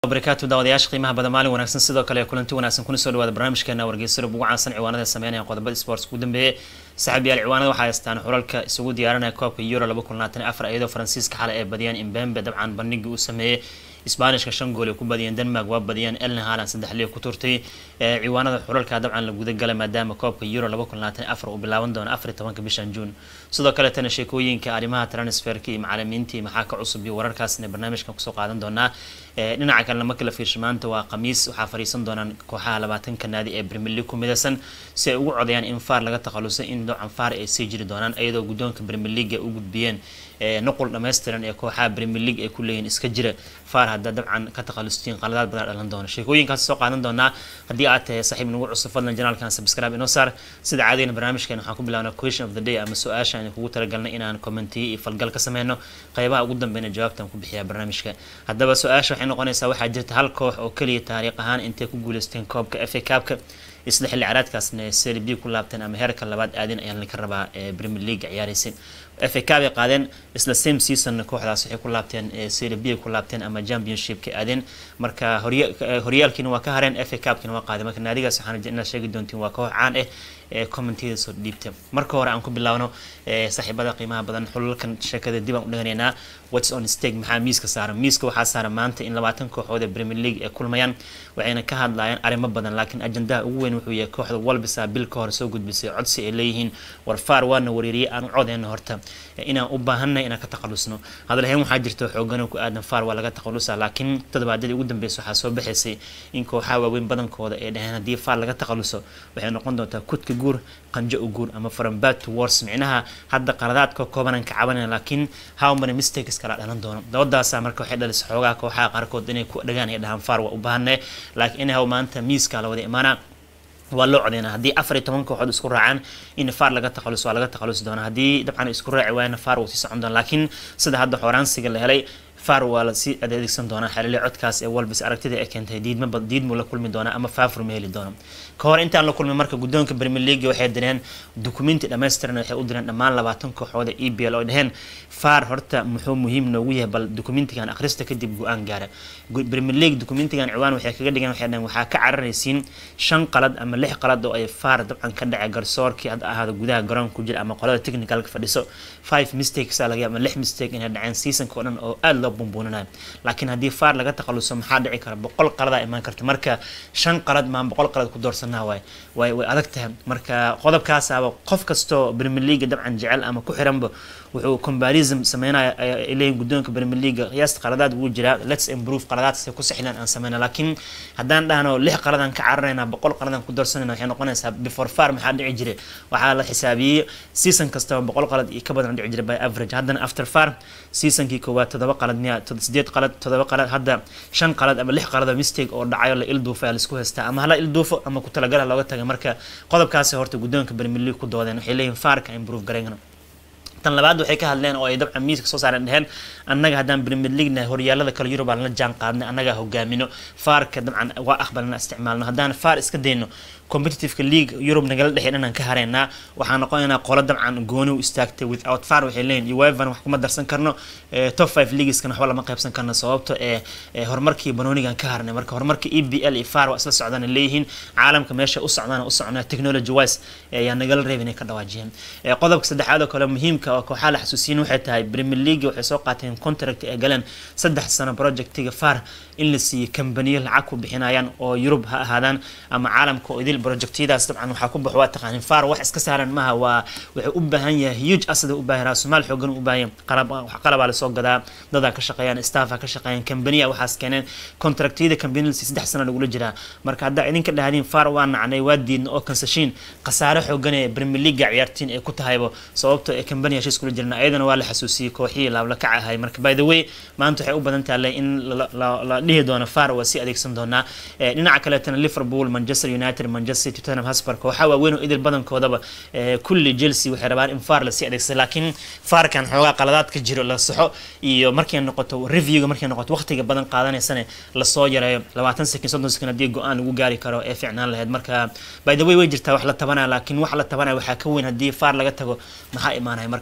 barakaatu daawadayaasha qiimaha badan maalin wanaagsan sidoo kale kulanti wanaagsan kuna soo dhawaada barnaamijkeena wargeysa ugu caansan ciwaanada sameynaya qodobada sports ugu dambeeyay saaxiibayaal ciwaanada waxaa haystaan xulalka isugu diyaarinaya koobka euro laba kun labaatan afar iyadoo faransiiska xalay ay badiyeen imbembe dabcan bandhigii uu sameeyey isbaanishka shan gool ay ku badiyeen denmark waa badiyeen elna haalan saddex liyo ku turtay ciwaanada xulalka dabcan la guda galay maadaama koobka euro laba kun labaatan afar uu bilaaban doono afar iyo tobanka bishan juun sidoo kaletana sheekooyinka arrimaha transferka iyo macalimiintii maxaa ka cusub iyo wararkaasna barnaamijkan kusoo qaadan doonaa dhinaca kalena marka la fiirsho maanta waa khamiis waxaa fadhiisan doonaan kooxaha labaatanka naadi ee premier league ku midaysan si ay ugu codayaan in faar laga takhalusay in noocan faar ay sii jiri doonaan iyadoo guddoonka premier league ay u gudbiyeen nuqul dhammaystiran ee kooxaha premier league ay ku leeyihin iska jira faar haddaa dabcan ka takhalustiin qaladaad badan dhalan doona sheekooyinkaas soo qaadan doonaa haddii aad tahay saaxiib nagu cusub fadlan janaalkan subscribe inoo saar sida caadigan barnaamijkeena waxaan ku bilaabnaa question of the day ama su-aasha aan kugu talagalnay inaan commentiyo iyo falgal ka sameyno qaybaha ugu dambeyna jawaabtaan ku bixiyaa barnaamijka haddaba su-aasha waxay noqonaysaa waxaa jirta hal koox oo keliya taariikh ahaan intay ku guuleysteen koobka f a kaabka isla xilli caraadkaasna seri b ku laabteen ama heerka labaad aadin ayaa laga rabaa ee premier league ciyaaraysay f a kaab ay qaadeen isla same season kooxdaas waxay ku laabteen seri b ku laabteen ama championshipka aadeen marka horyaalkiina waa ka hareen f a kaabkiina waa qaadeen marka naadigaas waxaan inaad sheegi doontiin waa koox caan ah ee commentiyada soo dhiibta marka hore aan ku bilaabno saaxiibada qiimaha badan xulalkan sheekada dib aan u dhaganaynaa whats on stake maxaa miiska saaran miiska waxaa saaran maanta in labaatan kooxood ee premier league ay kulmayaan waxayna ka hadlayaan arrimo badan laakiin ajandaha ugu weyn wuxuu yahay kooxda walbisa bil ka hor soo gudbisay codsi ay leeyihiin war faar waana wareeriyay aan u codeyna horta inaan u baahanay inaan ka takhalusno hadalhayn waxaa jirta xoogan ku aadan faar waa laga takhalusa laakiin toddobaadadii ugu dambeysa waxaa soo baxaysay in kooxaha waaweyn badankooda ay dhaheen haddii faar laga takhaluso waxay noqon doontaa kudka guur qanjo u guur ama from bad to wars micnaha hadda qaladaadka koobanaan ka cabanaya laakiin how many mistakes kala dhalan doono dabadaasa marka waxay dhalisay xoogaha kooxaha qaarkood inay ku dhagaan ay dhahaan faar waa u baahanay laakiin inahaw maanta miiska la wada imaanaa waa loo codeynaa haddii afar iyo toban kooxood isku raacaan in faar laga takhaluso waa laga takhalusi doonaa haddii dabcan isku raaci waayana faar wuu sii socon doona laakiin sida hadda xooraansiga la helay faar waa lasii adeegsan doonaa xelile codkaas ee walbis aragtida ay keentay diidma diidmuu la kulmi doonaa ama faafur ma heli doono ka hor intaan la kulmin marka guddoonka premier league waxay direen dukumenti dhammaystiran waxay u direen dhammaan labaatan kooxood ee e b l oo dhaheen faar horta muxuu muhiim noogu yahay bal dukumentigan akhrista kadib go-aan gaara premier league dukumentigan ciwaan waxay kaga dhigeen waxay dhaheen waxaa ka cararaysiin shan qalad ama lix qalad oo ay faar dabcan ka dhacay garsoorkii had ahaado gudaha garoonka ku jira ama qolada technicalka fadhiso five mistakes laga ama lix mistake inay dhaceen seasonka oo dhan oo aada loo bumbuuninayo laakiin haddii faar laga takhaluso maxaa dhici kara boqol qaladaa imaan karta marka shan qalad maan boqol qalad ku doorsanaa waay way way adag tahay marka qodobkaasaaba qof kastoo premier league dabcan jecel ama ku xiranba wuxuu combarism sameynaya ay leeyihin guddoonka premier league qiyaasta qaladaad wuu jiraa let's improve qaladaadse ku sixlan aan sameyna laakiin haddaan dhahno lix qaladaan ka cararayna boqol qaladaan ku doorsanayna waxay noqonaysaa before far maxaa dhici jiray waxaa la xisaabiyey season kastaba boqol qalad iyo ka badan dhici jiray by average haddana after far seasonkii koowaad todoba qalad miya sideed qalad todoba qalad hadda shan qalad ama lix qalad oo mistake oo dhacayo la ilduufo ayaa laisku haystaa ama hala ilduufo ama ku talagala looga tagay marka qodobkaasi horta guddoonka premier league ku doodeen waxay leeyihin faarka improve garayna tan labaad waxay ka hadleen oo ay dabcan miiska soo saareen dheheen annaga haddaan premier league nahay horyaalada kale yurub aan la jaan qaadnay annagaa hogaamino faarka dabcan waa aqbalna isticmaalno haddaan faar iska dayno competitiveka league yurub nagala dhexeen inaan ka hareynaa waxaan noqonaynaa qolo dabcan gooni u istaagtay without far waxay leeyihin uevan wax kuma darsan karno top five leagueskana waxba lama qaybsan karno sababto ee horumarkii banoonigan ka harnay marka horumarka e b l iyo far waa isla socdaan leeyihiin caalamka meesha u socdaan u socnaa technology wise ayaa nagala reeb inay ka dhawaajiyeen qodobka saddexaad oo kale muhiimka oo kooxaa la xasuusiyin waxay tahay premier league waxay soo qaateen contract ay galeen saddex sano projectiga far in la siiyey kambaniyo lacag ku bixinayaan oo yurub ha ahaadaan ama caalamka oo idil projectyadaas dabcan waxaa ku baxo waa taqaanin far wax iska saaran maaha waa wuxuu u baahan yahay huge asada u baahan raasumaal xoogan u baahan qalab qalabaa lasoo gadaa dadaa ka shaqeeyaan staffa ka shaqeeyaan kambaniya waxaas keeneen contractyada kambanilasi saddex sano lagula jiraa marka haddaa idinka dhahdiin far waa nacnay waa diidna oo kansashiin khasaare xoogan ee premier league ciyaartiin ay ku tahaybo sababto ee kambani heshiis kula jirna ayadana waa la xasuusiyey kooxihii laabla kac ahay marka by the way maanta waxay u badan tahay in la dhihi doono far waa sii adeegsan doonaa dhinaca kaleetana liverpool manchester united manchester tottenham hotspur kooxaa waaweyn oo idil badankoodaba kulli chelsea waxay rabaan in far lasii adeegsado laakiin farkan xoogaa qaladaad ka jiro la saxo iyo markay noqoto reviewga markay noqoto waqtiga badan qaadanaysana lasoo yareeyo labaatan sekin soddon sekin haddii go-aan lagu gaari karo ee ficnaan lahayd marka by the way way jirtaa wax la tabanaya laakiin wax la tabanaya waxaa ka weyn haddii far laga tago maxaa imaanaya marka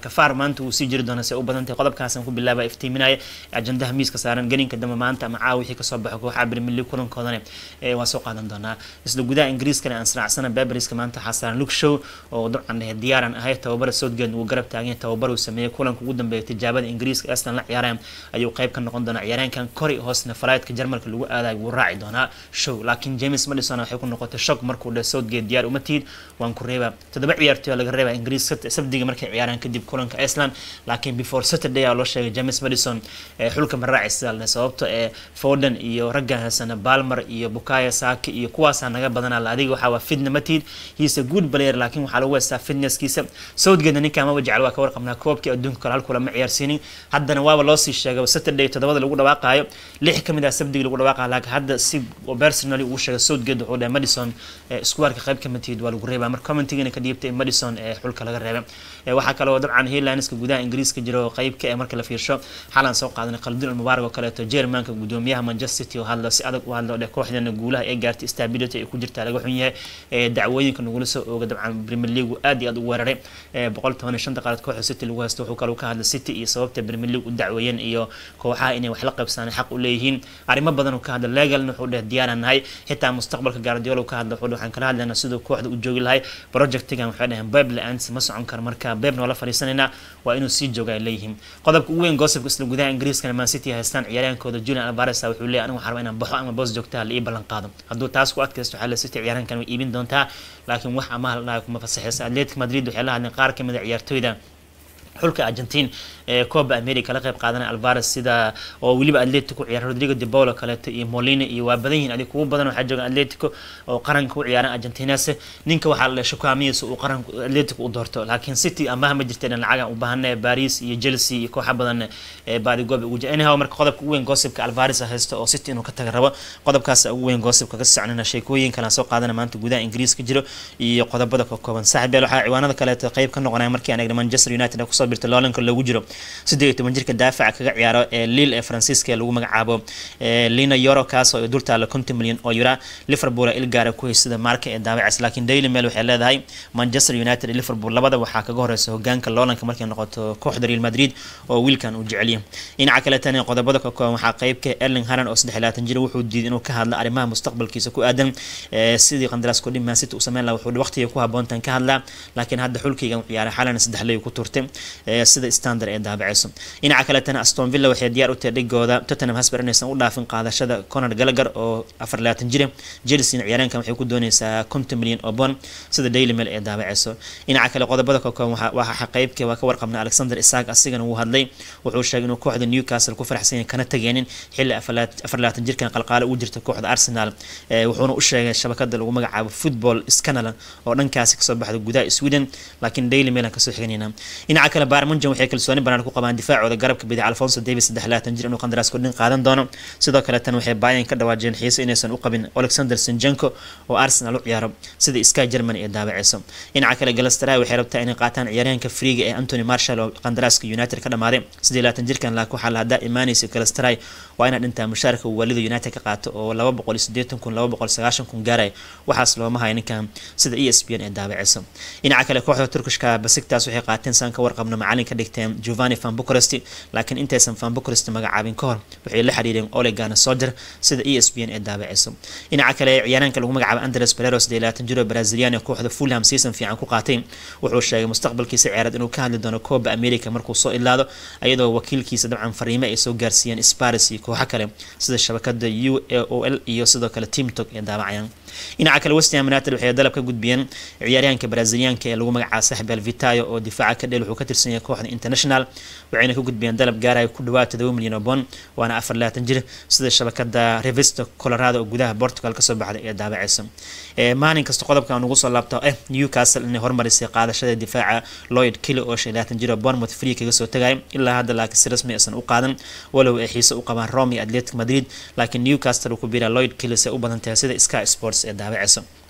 marka far maanta wuu sii jiri doona se u badantahay qodobkaasaan ku bilaaba iftiiminaya ajandaha miiska saaran gelinka dambe maanta ama caawa wixii kasoo baxo kooxaha premier league kulankoodana waa soo qaadan doonaa isla gudaha ingiriiskana aan sanacsana beberiska maanta waxaa saaran luke show oo dabcan diyaaran ahay tababara southgate uu garab taagan tababar uu sameeyey kulanka ugu dambeeya tijaabada ingiriiska aslan la ciyaaraan ayuu qayb ka noqon doonaa ciyaaryaankan kori hoosna falaydka jarmalka lagu aadayo wuu raaci doonaa show laakiin james madison waxay ku noqotay shock markuu dhe southgate diyaar uma tiid waan ku reebaa toddoba ciyaartoy laga reebaa ingiriis sabdiga markay ciyaaraan kadib kulanka iceland laakiin before saturday aa loo sheegay james madison xulka ma raaci sidaalne sababto ee foden iyo raggan haysana balmer iyo bukaya saki iyo kuwaasaa naga badanaa la adiga waxaa waa fitna matid hiisa good player laakiin waxaa lagu heystaa fitnesskiisa southgate ninkaa maba jecel waa ka warqabnaa koobkii adduunka kale halkula ma ciyaarsiinin haddana waaba loosii sheegay saturday toddobada lagu dhawaaqaayo lix ka mid ah sabdiga lagu dhawaaqayo laakiin hadda si personally uu sheegay southgate wuxuu dhahay madison iskuwaarka qayb ka matid waa lagu reebaa marka commentigana ka dhiibtay madison ee xulka laga reebay waxaa kaloo dabcan headlineska gudaha ingiriiska jira oo qayb ka ee marka la fiirsho xalan soo qaadanay khaldun almubaarak oo kaleeto jermanka gudoomiyaha manchester city oo hadlo si adag u hadlo dhe kooxdana guulaha ay gaartay stability ay ku jirtaa laga xun yahay dacwooyinka nagula soo ooga dabcan premier league aad iyo aad u weeraray boqol toban iyo shanta qaarad kooxda city lagu haysto wuxuu kaloo ka hadlay city iyo sababta premier league u dacweeyeen iyo kooxaha inay wax la qaybsanaan xaq u leeyihiin arrimo badan uu ka hadla legalna wuxuu dheh diyaaran nahay xitaa mustaqbalka guardiola ka hadla wuxuu waxaan kala hadlaynaa siduu kooxda u joogi lahay projectigan waxay dhaheen beb la-aansi ma socon karo marka beb noola fadhiisanaynaa waa inuu sii jooga ay leeyihiin qodobka ugu weyn goosibka isla gudaha ingiriiskana man city haystaan ciyaaryahankooda julian alvarez wuxuu leeyahay anigu waxaan rabaa inaan baxo ama boos joogtaha la ii ballan qaado hadduu taas ku adkaysto waxaa la city ciyaaryahankan way iibin doontaa laakiin wax amaha la dhahay kuma fasaxaysa atletic madrid waxay la hadleen qaar kamid a ciyaartooyda xulka argentine ee coba america la qayb qaadanaya alvarez sida oo weliba atletico ciyaar rodrigo de paulo kaleeto iyo molina iyo waa badan yihiin adig kugu badan waxaa joogan atletico oo qaranka u ciyaaran argentines ninka waxaa la shukaamiyeysa uu qaranka atletico u doorto laakiin city amaha ma jirteen lacagan u baahanaya paris iyo chelsea iyo kooxa badan ee baadigoob ugu jira anyhow marka qodobka ugu weyn goosibka alvarez haysto oo city inuu ka taga rabo qodobkaas ugu weyn goosibka ka soconana sheekooyin kale soo qaadana maanta gudaha ingiriiska jiro iyo qodobada ka kooban saaxiib yaal waxaa ciwaanada kaleeto qayb ka noqonaya markii aan eegna manchester united kusoo birta loolanka loogu jiro siddeed iyo toban jirka daafaca kaga ciyaaro ee lille ee faransiiska ee lagu magacaabo lina yoro kaas oo dul taala konton milyan oo yura liverpool il gaara ku haysada maarka ee daawacays laakiin daily mail waxay leedahay manchester united iyo liverpool labada waxaa kaga horeysa hogaanka loolanka markay noqoto kooxda real madrid oo wiilkan uu jecelyahay dhinaca kale tan qodobada ka kooban waxaa qeybka erling haran oo saddex labaatan jir wuxuu diiday inuu ka hadlo arrimaha mustaqbalkiisa ku aadan sidii qandaraas kudhin man city uu sameyn laha wuxuu waqtiga ku haboontan ka hadlaa laakiin hadda xulkaygan ciyaaray xalana saddex ley ku turtay sida standard ee daabaceyso dhinaca kaletana aston villa waxay diyaar u tahay dhigooda tottenham hosper inaysan u dhaafin qaadashada conor gallagher oo afar labaatan jira chelsea ciyaareenkan waxay ku dooneysaa konton milyan oo bond sida daily mail ee daabaceyso dhinaca kale qodobada ka kooban waxaa qeybka waa ka warqabna alexander isaak asigana wuu hadlay wuxuu sheegay inuu kooxda newcastle ku faraxsan yahay kana tageenin xilli afar labaatan jirkan qalqaale ugu jirta kooxda arsenal wuxuuna u sheegay shabakada lagu magacaabo football scanalan oo dhankaasi kasoo baxda gudaha sweden laakiin daily mail aan kasoo xiganayna dhinaca kale barmunjan waxay kalsooni banaan ku qabaan difaacooda garabka bidix alfonso davis saddex labaatan jir inuu qandaraas kordhin qaadan doono sidoo kale tan waxay bayan ka dhawaajeen xiise inaysan u qabin alexander sinjenko oo arsenal u ciyaaro sida sky germany ee daabaceyso dhinaca kale galastaraha waxay rabtaa inay qaataan ciyaaryahanka freega ee antony marshall oo qandaraaska united ka dhamaaday siddeed labaatan jirkan laakiin waxaa la haddaa imaanaysa galastaraha waa inaa dhintaa mushaarka uu waalida united ka qaato oo laba boqol iyo siddeetan kun laba boqol sagaashan kun gaaraya waxaas looma hayo ninkan sida e s b n ee daabaceyso dhinaca kale kooxda turkishka basigtaas waxay qaateen saan ka warqabno macalin ka dhigteen giovanni van bucharest laakiin intaysan van bucharest magacaabin ka hor waxay la xiriireen olegana soder sida e s b n ee daabaceyso dhinaca kale ciyaaraanka lagu magacaabo andres pereros dee labaatan jiro brazilian ee kooxda fulham season fiican ku qaatay wuxuu sheegay mustaqbalkiisa ciyaareed inuu ka hadli doono coba america markuu soo ilaado iyadoo wakiilkiisa dabcan fariime ay soo gaarsiiyeen sparis iyo kooxo kale sida shabakada u a o l iyo sidoo kale timtok ee daabacayaan dhinaca kale westham united waxay dalab ka gudbiyeen ciyaaryahanka brazilianka ee lagu magacaabo saxbel vitayo oo difaaca ka dheel wuxuu ka tirsan yahay kooxda international waxayna ka gudbiyeen dalab gaaraya ku dhawaad todoba milyan oo bond waana afar labaatan jir sida shabakada revisto colorado oo gudaha portugal kasoo baxday ee daabaceysa maalin kasta qodobka aan ugu soo laabto eh newcastle inay hormarisay qaadashada difaaca lloyd kelly oo shan labaatan jir oo bournemouth free kaga soo tagay ilaa hadda laakiin si rasmi aysan u qaadan walow ay xiise u qabaan rome iyo atletic madrid laakiin newcastle uu ku biiraa lloyd kelly say u badan tahay sida sky sports ee daabaceysa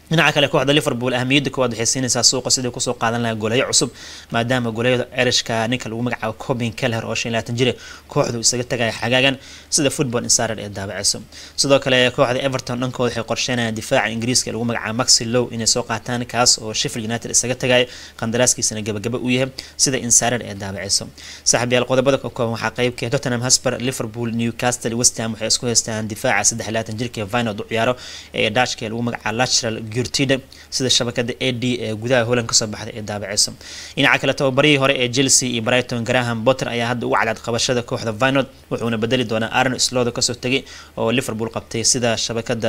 dhinaca kale kooxda liverpool ahamiyadda koowaad waxay siinaysaa suuqa sidai kusoo qaadan lahaa goolayo cusub maadaama goolayada erishka ninka lagu magacaabo cobin keller oo shan laatan jire kooxdu isaga tagaya xagaagan sida football insider ee daabaceyso sidoo kale kooxda everton dhankooda waxay qorsheynayaan difaaca ingiriiska ee lagu magacaabo maxi low inay soo qaataan kaas oo sheffield united isaga tagayo qandaraaskiisana gabagaba u yahay sida insider ee daabaceyso saaxiibyaal qodobada ka kooban waxaa qeybka tottenham hosper liverpool newcastle westham waxay isku haystaan difaaca saddex laatan jirka vinod u ciyaaro ee dashka ee lagu magacaabo lateral gurtida sida shabakada a d ee gudaha holland kasoo baxday ee daabaceyso dhinaca kale tababarihii hore ee chelsea iyo brighton graham potter ayaa hadda ugu cadcad qabashada kooxda vinod wuxuuna bedeli doonaa aaron slodo kasoo tegay oo liverpool qabtay sida shabakada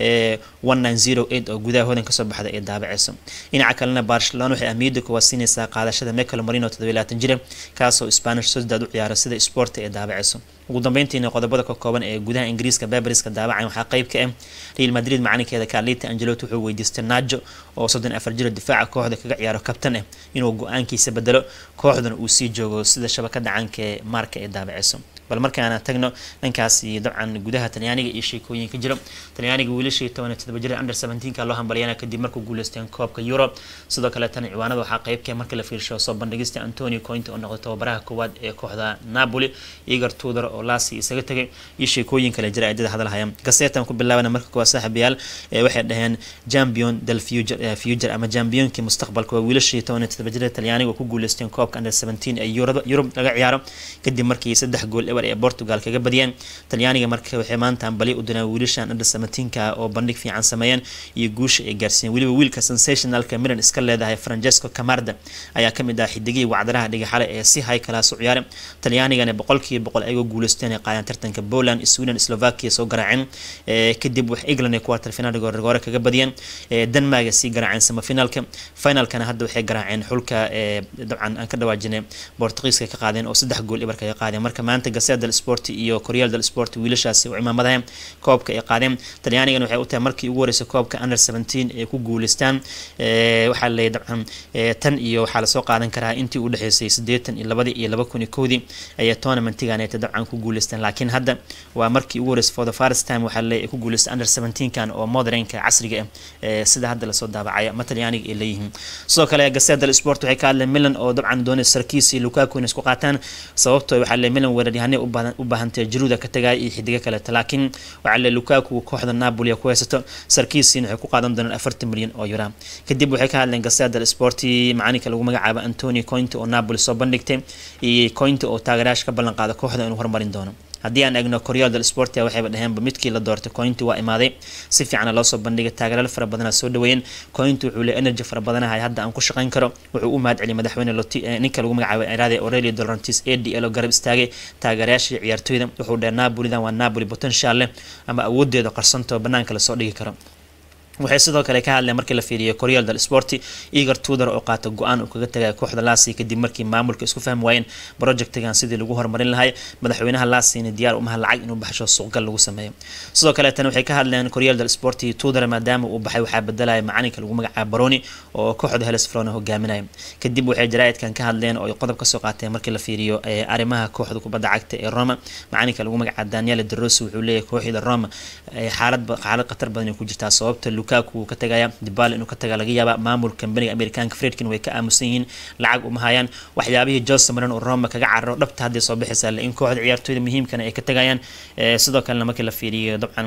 oo gudaha holland kasoo baxday ee daabaceyso dhinaca kalena barcelona waxay ahmiyadda kuwaad siinaysaa qaadashada michael marino toddobilaatan jire kaasoo spanish sociedad u ciyaara sida sport ee daabaceyso ugu dambeyntiina qodobada ka kooban ee gudaha ingiriiska beberiska daabacan waxaa qeyb ka ah real madrid macalinkeeda carlita angelot wuxuu weydiistay najo oo soddon afar jiro difaaca kooxda kaga ciyaaro kabtan ah inuu go-aankiisa bedelo kooxdana uu sii joogo sida shabakada caanka ee maarka ee daabaceyso bal markaana tagno dhankaasi dabcan gudaha talyaaniga iyo sheekooyinka jiro talyaaniga wiilashii toban todoba jira under seventeenka loo hambalyana kadib markuu guuleysteen koobka euro sidoo kale tan ciwaanada waxaa qeybka marka la fiirsho soo bandhigista antonio cointe oo noqday tababaraha koowaad ee kooxda napoli igor tudor oo laasi isaga tegay iyo sheekooyin kale jira aydada hadalhaya gasetan ku bilaabana marka koowaad saaxiibayaal waxay dhaheen champion del future ama championkii mustaqbalka waa wiilashii toban todoba jira talyaaniga oo ku guuleysteen koobka under seventeen ee yurub laga ciyaaro kadib markii saddex gool eber ee portugal kaga badiyeen talyaaniga marka waxay maanta ambali u direen wiilashan under seventeenka oo bandhig fiican sameeyeen iyo guusha ay gaarsiiyeen weliba wiilka sensationalka milan iska leedahay francesco camarda ayaa kamid ah xidigihii wacdaraha dhigaxale ee si high class u ciyaare talyaanigana boqolkiiba boqol ayagoo guuleysteen ay qaadeen tartanka poland sweden slovakia soo garaaceen kadib wax england ay quarter final goore kaga badiyeen denmark sii garaaceen semifinalka finalkana hadda waxay garaaceen xulka dabcan aan ka dhawaajinay portugiiska ka qaadeen oo saddex gool ibar kaga qaadeen marka maanta gasea del sport iyo koreal del sport wiilashaasi u cimaamadaha koobka ay qaadeen talyaanigana waxay u tahay markii ugu horeysay koobka under seventeen ay ku guuleystaan waxaa leeyahy dabcan tan iyo waxaa lasoo qaadan karaa intii u dhexeysay siddeetan iyo labadii iyo laba kun iyo kowdii ayay tournamentiganeeta dabcan ku guuleystaan laakiin hadda waa markii ugu horeysay for the first time waxaa leeyahy ku guuleystay under seventeenkan oo modernka casriga ah sida hadda lasoo daabacaya ma talyaaniga ay leeyihiin sidoo kale gasea del sport waxay ka hadleen milan oo dabcan doonay sarkiis iyo lukaku inay isku qaataan sababtoo waxaa leeyahy milan weeraryahanay u baahantay jiruuda ka tagaya iyo xidigo kaleeta laakiin waxaa leeyahy lukaku kooxda napoli ku haysato sarkiisiina waxay ku qaadan doonaan afartan milyan oo yura kadib waxay ka hadleen gasea del sporti macalinka lagu magacaabo antonio cointe oo napoli soo bandhigtay iyo cointe oo taageerayaasha ka ballan qaada kooxda inuu horumarin doono haddii aan egno koreal del sportia waxayba dhaheenba midkii la doortay cointi waa imaaday si fiicana loosoo bandhigay taageeraal fara badana soo dhaweeyeen cointi wuxuu le energy fara badanahay hadda aan ku shaqayn karo wuxuu u mahad celiyay madaxweyne ninka lagu magacaabay iraade aurelio dorantis a d l oo garab istaagay taageerayaashii ciyaartooyda wuxuu dheh napolidan waa napoli potential leh ama awoodeeda qarsantoo banaanka lasoo dhigi karo waxay sidoo kale ka hadleen markii la fiiriyo koreal del sporti igor tudor oo qaata go-aan uu kaga tagay kooxda laasi kadib markii maamulka isku fahmi waayeen projectigan sidii lagu horumarin lahay madaxweynaha laasina diyaar umaha lacag inuu baxsho suuqgal lagu sameeyo sidoo kale tan waxay ka hadleen koreal del sporti tudor maadaama uu baxay waxaa bedelaya macalinka lagu magacaabo baroni oo kooxda heles frona hogaaminaya kadib waxay jaraa'idkan ka hadleen oo qodob kasoo qaateen markii la fiiriyo arrimaha kooxda kubadda cagta ee roma macalinka lagu magacaabo daniele de rossi wuxuu leeyahay kooxda roma xaalad xaalad khatar badan ay ku jirtaa sababta lukaku ka tagaya dibal inuu ka taga laga yaaba maamulka kambaniga amerikaanka fredkin way ka aamusan yihiin lacag uma hayaan waxyaabihii jose maran oo roma kaga cararo dhabta hadday soo bixaysaa in kooxda ciyaartooyda muhiimkana ay ka tagayaan sidoo kalena markii la fiiriyo dabcan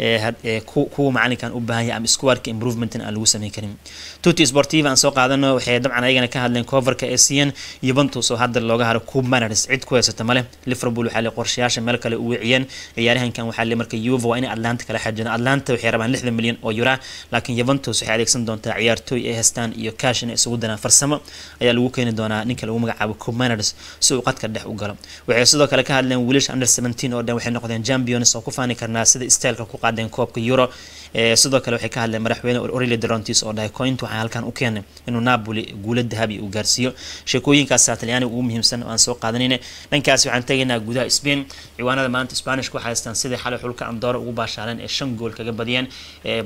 kuwa macalinkan u baahan yahay ama squadka improvementin aan lagu sameyn karin tuti sportiva aan soo qaadano waxay dabcan ayagana ka hadleen coverka ee siiyeen yuventus oo hadda looga haro cub manars cid ku haysata male liverpool waxaa le qorshayaasha meel kale u weeciyeen ciyaaryahankan waxaa le marka yuva waa inay atlanta kala xajeen atlanta waxay rabaan lixdan milyan oo yura laakiin yuventus waxay adeegsan doontaa ciyaartooy ay haystaan iyo kaash inay isugu danaan farsamo ayaa lagu keeni doonaa ninka lagu magacaabo comaners si uu qadka dhex u galo waxay sidoo kale ka hadleen wiilasha under seventeen oo dhan waxay noqdeen champions oo ku faani karnaa sida styleka ku qaadeen koobka euro sidoo kale waxay ka hadleen madaxweyne oreli derontis oo dhahay coint waxaa halkan u keenay inuu napoli guulo dahabi uu gaarsiiyo sheekooyinkaasa talyaaniga ugu muhiimsan oo aan soo qaadanayna dhankaasi waxaan tegaynaa gudaha spain ciwaanada maanta spanishka waxay haystaan sidai xalay xulka andora ugu baashaaleen ee shan gool kaga badiyeen barcelona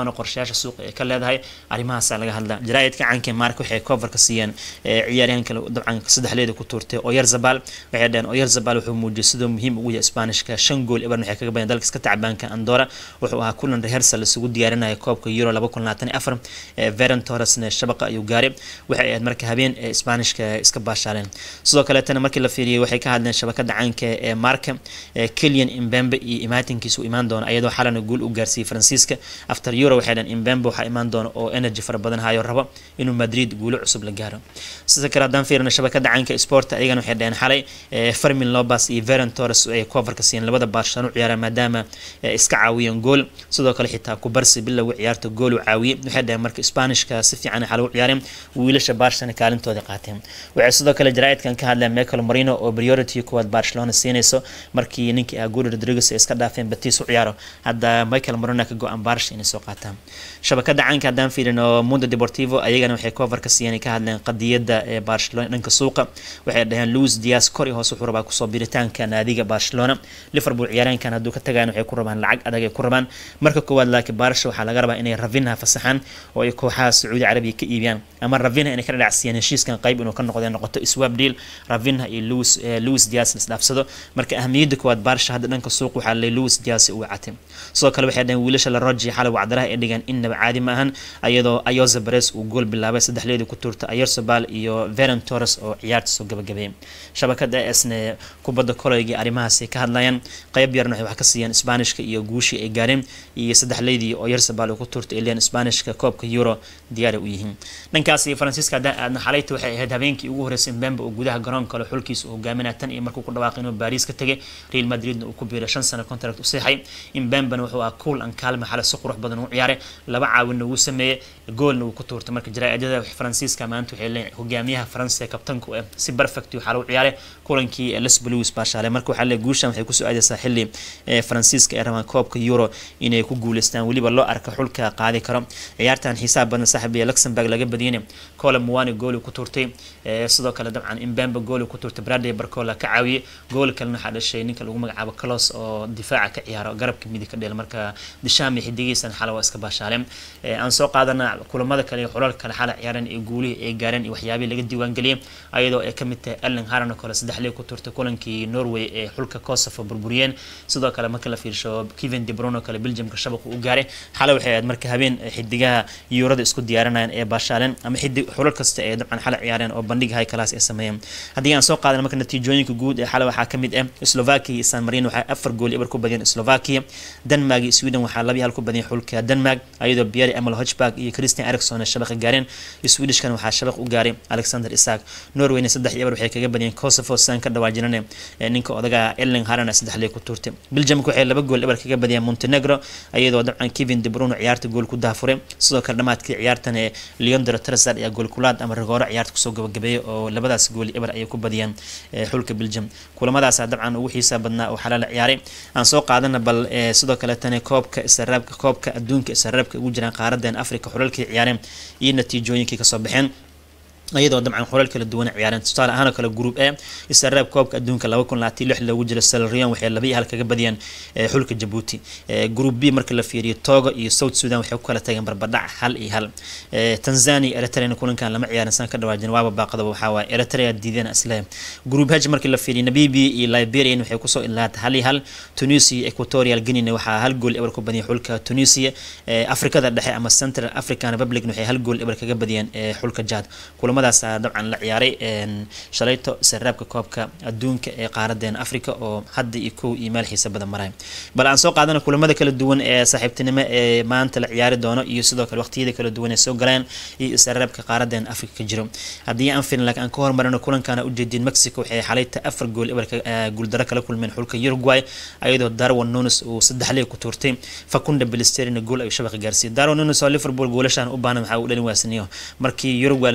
doono qorshayaasha suuqa ee ka leedahay arrimahaasa laga hadla jaraa'idka caanka mark waxay coverka siiyeen ciyaaryahanka dabcan saddexleeda ku tuurtay oyarzabal waxay dhaheen oyarzabal wuxuu muujiyay sidoo muhiim ugu yahay isbaanishka shan gool iban waxay kaga badeen dalka iska tacbaanka andora wuxuu ahaa kulan rehearsal isugu diyaarinaya koobka euro laba kun labaatan afar veron torresna shabaqa ayuu gaaray waxay ahayd marka habeen ee isbaanishka iska baashaaleen sidoo kaleetana markii la fiiriyay waxay ka hadleen shabakada caanka ee marka kelian imbembe iyo imaatinkiisa u imaan doona iyadoo xalana guul u gaarsiiyey faransiiska after euro waxay dhaheen imbembe waxaa imaan doona oo energy fara badan hayo rabo inuu madrid guulo cusub la gaaro sidoo kale haddaan fiirina shabakada caanka sport ayagana waxay dhaheen xalay fermin lobas iyo veron torres ay coverka siiyeen labada barcelona u ciyaaraan maadaama iska caawiyeen gool sidoo kale xitaa kubarsi bilowga ciyaarta gool u caawiyey waxay dhaheen marka spanishka si fiican xal u ciyaareen wiilasha barcelona kaalintooda qaateen waxay sidoo kale jaraa'idkan ka hadleen michael marino oo priority kuwaad barcelona siinayso markii ninkii ah goli rodriguez ay iska dhaafeen batis u ciyaaro hadda michael marino ka go-an barsha inay soo qaataan shabakada caanka haddaan fiirin oo mundo deportivo ayagana waxay coverka siiyeen ka hadleen qadiyada ee barcelona dhanka suuqa waxay dhaheen louis dias kor iyo hoos wuxuu rabaa kusoo biritaanka naadiga barcelona liverpool ciyaareenkan hadduu ka tagaan waxay ku rabaan lacag adag ay ku rabaan marka koowaad laakiin barsha waxaa laga rabaa inay ravinha fasaxaan oo ay kooxaha sacuudi carabiya ka iibiyaan ama ravinha inay ka dhadhacsiyaan heshiiskan qayb inuu ka noqdo noqoto swap deal ravinha iyo louis louis dias la isdhaafsado marka ahamiyadda koowaad barsha hadda dhanka suuq waxaa lay louis dias u wacatay sidoo kale waxay dhaheen wiilasha la roji xalay wacdaraha ay dhigaan innaba caadi ma ahan ayadoo ayoza bares uu gool bilaabay saddexleedii ku tuurta ayersobal iyo veron torres oo ciyaarta soo gabagabeeyay shabakada esne kubadda koleyga arrimahaasay ka hadlayaan qayb yarna waxay wax ka siiyeen isbaanishka iyo guushii ay gaareen iyo saddexleydii oo yersabal uu ku tuurtay ileen isbaanishka koobka euro diyaari u yihiin dhankaas iyo faransiiska haddaan aadna xalayta waxay ahayd habeenkii ugu horreysay mbembe oo gudaha garoon kale xulkiisa uu hogaaminaya tan iyo markuu ku dhawaaqay inuu baariis ka tegay real madridna uu ku biiray shan sano contract u seexay imbembena wuxuu ahaa cool an kaalma xale si qurux badan u ciyaaray laba caawinna wuu sameeyey goolna wuu ku tuurtay marka jaraa'idada faransiiska maanta waxay leeyihin hogaamiyaha faransa ee kabtanku eh si perfect waxaa u ciyaaray kulankii les blues baashaalay marka waxaa leeyahay guushan waxay kusoo aadaysaa xilli faransiiska ay rabaan koobka euro inay ku guuleystaan weliba loo arka xulka qaadi karo ciyaartan xisaab badan saaxiib iyo luxemburg laga badiyay cola muwani gooli ku turtay sidoo kale dabcan imbembe gooli ku turtay bradley barcola ka caawiyey gool kalena waxaa dhashay ninka lagu magacaabo clos oo difaaca ka ciyaaro garabka midig ka dheel marka dishaami xidigiisan xala waa iska baashaaleen aan soo qaadana kulamada kale iyo xulalka kale xala ciyaareen iyo guulihii ay gaareen iyo waxyaabihii laga diiwaangeliyay ayadoo ay kamid tahay ellen haran oo kale saddexley ku turtay kulankii norway ee xulka kosovo burburiyeen sidoo kale marka la fiirsho kevin de bruyne oo kale belgiumka shabaqa u gaaray xalay waxay ahayd marka habeen xidigaha yuurada isku diyaarinayaan ee baashaaleen ama xidig xulal kasta ee dabcan xalay ciyaareen oo bandhig high class ay sameeyeen haddii aan soo qaadana marka natiijooyinka guud ee xalay waxaa kamid ah slovakia iyo san marino waxaa afar gool ibar ku badiyeen slovakia denmark iyo sweden waxaa laba hal ku badiyeen xulka denmark ayadoo pierre emil hochberg iyo christian erikson ay shabaqa gaareen swedishkan waxaa shabaq u gaaray alexander isak norwayna saddex ibar waxay kaga badiyeen kosovo saan ka dhawaajinane ninka odaga ellen harana saddexley ku tuurtay belgiumka waxay laba gool ibar kaga badiyeen montenegro ayadoo dabcan kevin de bruyne ciyaarta gool ku daafuray sidoo kale dhamaadkii ciyaartan ee leondro trasad ayaa gool kulaad ama rigooro ciyaarta kusoo gabagabeeyay oo labadaas gool ibar ayay ku badiyeen xulka belgium kulamadaasa dabcan ugu xiisaa badnaa oo xalaala ciyaaray aan soo qaadana bal sidoo kale tani koobka israabka koobka adduunka israabka ugu jiraan qaaradan africa xulalkii ciyaareen iyo natiijooyinkii kasoo baxeen iyadoo dabcan xulal kala duwan ciyaareen tusaale ahaan oo kale group a israab koobka adduunka laba kun labaatan lix loogu jira salarion waxay laba iyo hal kaga badiyeen xulka jabuuti group b marka la fiiriyo togo iyo south sudan waxay ku kala tageen barbadhac hal iyo hal tanzania eritrea kulankan lama ciyaarin san ka dhawaajin waaba baaqadaba waxaa waaye eritrea diideen isle group h markii la fiiriyo namibia iyo liberian waxay kusoo ilaatay hal iyo hal tunisia iyo equatorial guinea waxaa hal gool ebar ku badiyeen xulka tunisia afrikada dhexe ama central african republic waxay hal gool ebar kaga badiyeen xulka jad kulamadaas dabcan la ciyaaray shalayto saraabka koobka adduunka ee qaaradeena africa oo hadda iyo kow iyo meel xiisa badan maray bal aan soo qaadana kulamada kala duwan ee saaxiibtinimo ee maanta la ciyaari doono iyo sidoo kale waqtiyada kala duwan ee soo galeen iyo saraabka qaaradeena africa ka jiro haddii aan firin laakiin aan ka hormarino kulankana ujeedin mexico waxay xalayta afar gool ebarka guuldaro kala kulmeen xulka uruguay ayadoo darwin nunes uu saddex leeg ku tuurtay fakunda bilisterina gool ayuu shabaqa gaarsiiyey darwin nunes oo liverpool goolashaan u baahan waxaa uu dhalin waasaniyo markii uruguay la joogo laguma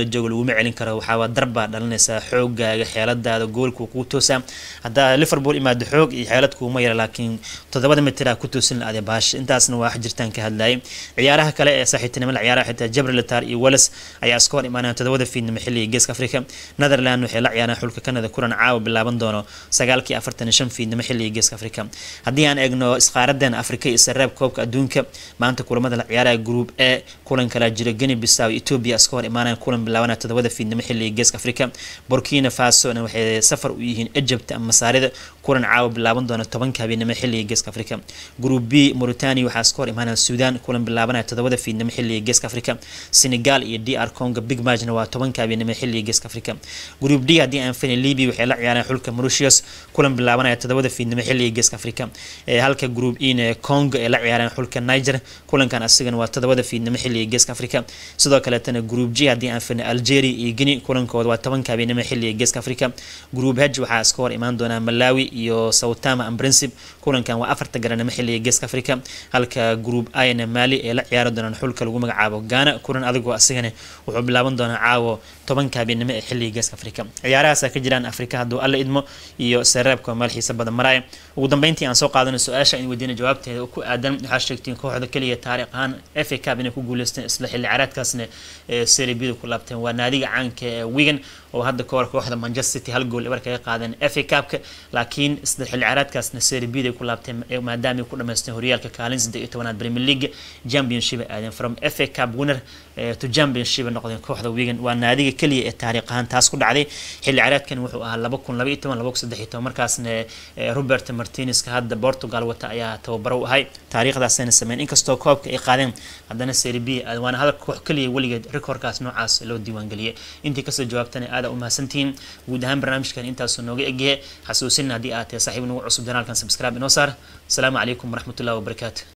laguma celin karo waxaa darbaa dhalinaysaa xoogaaga xeeladaada goolka kuu toosaa haddaa liverpool imaado xoog iyo xeelad kuuma yara laakiin toddobada mitira ku toosin la-ade baasha intaasna waa jirtaan ka hadlayay ciyaaraha kale ee saaxiibtinimada ciyaaraha xitaa jabrilitar iyo wales ayaa iska hor imaanaya toddobada fiidnimo xilliga geeska afrika netherland waxay la ciyaaraan xulka kanada kulan caawa bilaaban doono sagaalkii afartan iyo shan fiidnimo xilliga geeska afrika haddii aan eegno isqaaradan afrika iyo sareeb koobka adduunka maanta kulamada la ciyaaraya group a kulan kalaa jira geni bisaw ethiopia iska hor imaanaya kulan bilaabanaya toddobada fiidnimo xilliga geeska afrika burkina fasona waxay safar u yihiin egypt ama masaarida kulan caawa bilaaban doona tobanka habeenimo xilliga geeska afrika group b mauritania waxaa iska hor imaanaya sudan kulan bilaabanaya toddobada fiidnimo xilliga geeska afrika senegal iyo d r congo big matchna waa tobanka habeenimo xilliga geeska afrika group d haddii aan fani libya waxay la ciyaareen xulka mauritius kulan bilaabanaya toddobada fiidnimo xilliga geeska afrika halka group e congo ay la ciyaareen xulka niger kulankan asigana waa toddobada fiidnimo xilliga geeska afrika sidoo kaleetana group g haddii aan fani algeria iyo guinea kulankooda waa tobanka habeenimo xilliga geeska afrika group h waxaa iska hor imaan doonaa malawi iyo soutama and princip kulankan waa afarta garanimo xilliga geeska afrika halka group ina mali ay la ciyaari doonaan xulka lagu magacaabo ghana kulan adigoo asigana wuxuu bilaaban doonaa caawo tobanka habeenimo ee xilliga geeska afrika ciyaarahaasa ka jiraan afrika hadduu alla idmo iyo sareebka meel xiisa badan maraya ugu dambeyntii aan soo qaadano su-aasha in weydiina jawaabteeda ku aadan waxaa sheegtiin kooxda keliya taariikh ahaan fa cab inay ku guuleysteen isla xilli caraadkaasna seribida ku laabteen waa naadiga caanka ee wigan oo hadda kahor kooxda manchester city hal gool ebar kaga qaadeen fa cabka laakiin isla xilli caraadkaasna seribida ay ku laabteen maadaama ay ku dhamaysteen horyaalka kaalin saddex iyo tobanaad premier league championship aadeen from fa cab winner to championship noqdeen kooxda wigan waa naadiga keliya ee taariikh ahaan taas ku dhacday xilli caraadkan wuxuu ahaa laba kun laba iyo toban laba kun saddex iyo toban markaasna robert martinezka hadda portugal wata ayaa tababaro u ahay taariikhdaasayna sameyn inkastoo koobka ay qaadeen haddana seribia waana hadal koox keliya weligeed rekoorkaas noocaas loo diiwaangeliyay intii kasoo jawaabtana aada u mahadsantihiin guud ahaan barnaamijkan intaasuu nooga egyahe xasuusin haddii aad tahay saaxiib nagu cusub janaalkan subscribe inoo saar asalaamu calaykum waraxmatullahi wabarakaatu